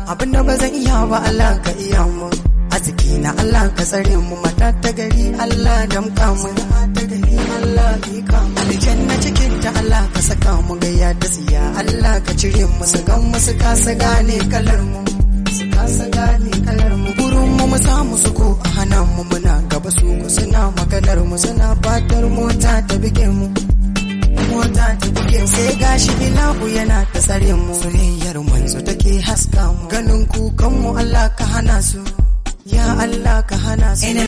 abinda ba zan iya ba Allah ka iya mu arziki na Allah ka tsare mu mata ta gari Allah damka mu ta gari Allah ka mu aljanna cikin ta Allah ka saka mu gayya da tsiya Allah ka cire mu su gan mu su kasa gane kalar mu su kasa gane kalar mu gurin mu mu samu su ko a hana mu muna gaba su ku suna maganar mu suna fatar mota ta bige mu mota ta buge sai gashi ilahu yana ta tsare mu soyayyar manzo take haska mu ganin kukan mu Allah ka hana su ya Allah ka hana su